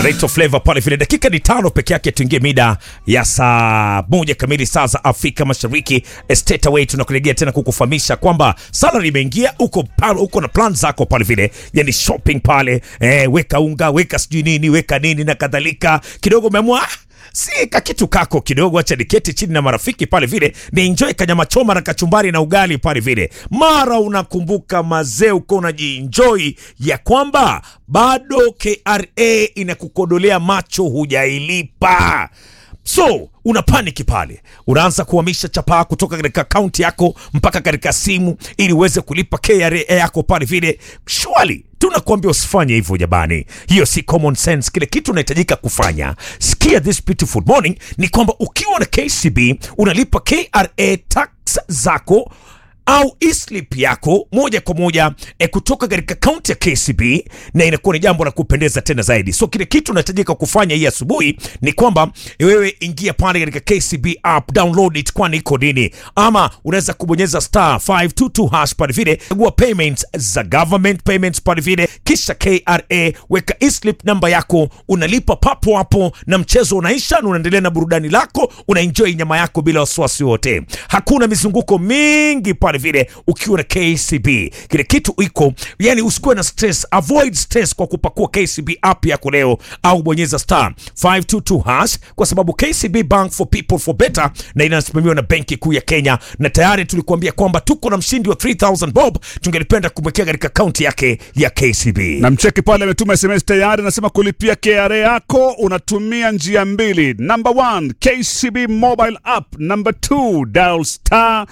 anaitwa Flavor pale vile. Dakika ni tano peke yake tuingie mida ya saa moja kamili saa za Afrika Mashariki. State away tunakulegea tena kukufahamisha kwamba salary imeingia, uko pale, uko na plan zako pale vile, yani shopping pale, eh, weka unga, weka sijui nini, weka nini na kadhalika. Kidogo umeamua ah, si kakitu kako kidogo, acha niketi chini na marafiki pale vile ni enjoy kanyama choma na kachumbari na ugali pale vile. Mara unakumbuka mazee, uko unajienjoy ya kwamba bado KRA inakukodolea macho, hujailipa so una paniki pale, unaanza kuhamisha chapaa kutoka katika akaunti yako mpaka katika simu ili uweze kulipa KRA yako pale vile. Shwali, tunakuambia usifanye hivyo jamani, hiyo si common sense. Kile kitu unahitajika kufanya, sikia this beautiful morning, ni kwamba ukiwa na KCB unalipa KRA tax zako au e-slip yako moja kwa moja e, kutoka katika akaunti ya KCB na inakuwa ni jambo la kupendeza tena zaidi. So kile kitu unahitajika kufanya hii asubuhi ni kwamba wewe ingia pale katika KCB app, download it, kwani iko nini, ama unaweza kubonyeza star 522 hash pale vile, chagua payments za government payments pale vile, kisha KRA, weka e-slip namba yako, unalipa papo hapo na mchezo unaisha, na unaendelea na burudani lako, unaenjoy nyama yako bila wasiwasi wote. Hakuna mizunguko mingi pale vile ukiwa na KCB. Kile kitu iko yani, usikuwe na stress, avoid stress kwa kupakua KCB app yako leo, au bonyeza star 522 hash, kwa sababu KCB Bank for people for better, na inasimamiwa na Benki Kuu ya Kenya, na tayari tulikuambia kwamba tuko na mshindi wa 3000 bob, tungelipenda kumwekea katika akaunti yake ya KCB. na mcheki pale ametuma SMS tayari, anasema kulipia KRA yako unatumia njia mbili. Number one, KCB mobile app. Number two, dial star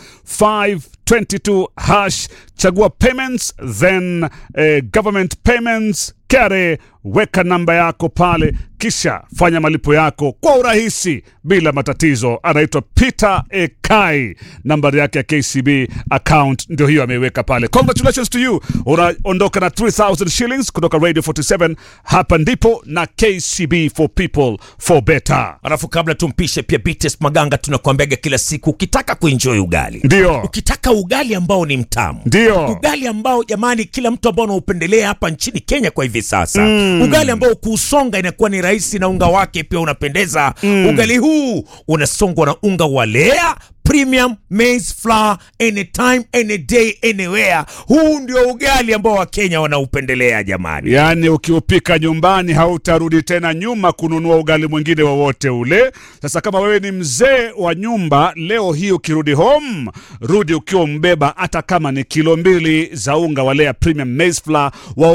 522 hash, chagua payments then eh, government payments KRA, weka namba yako pale, kisha fanya malipo yako kwa urahisi bila matatizo. Anaitwa Peter Ekai, nambari yake ya KCB account ndio hiyo ameiweka pale. Congratulations to you, unaondoka na 3000 shillings kutoka Radio 47. Hapa ndipo na KCB for people for better. Alafu kabla tumpishe pia BTS Maganga, tunakuambiaga kila siku, ukitaka kuenjoy ugali, Ndio, ukitaka ugali ambao ni mtamu ndio, ugali ambao jamani, kila mtu ambao anaupendelea hapa nchini Kenya kwa hivi sasa ugali ambao kuusonga inakuwa ni rahisi na unga wake pia unapendeza. Ugali huu unasongwa na unga wa Lea Premium Maize Flour anytime any day anywhere. Huu ndio ugali ambao Wakenya wanaupendelea jamani. yaani ukiupika nyumbani hautarudi tena nyuma kununua ugali mwingine wowote ule. Sasa kama wewe ni mzee wa nyumba, leo hii ukirudi home, rudi ukiwa mbeba hata kama ni kilo mbili za unga wa Lea Premium Maize Flour wa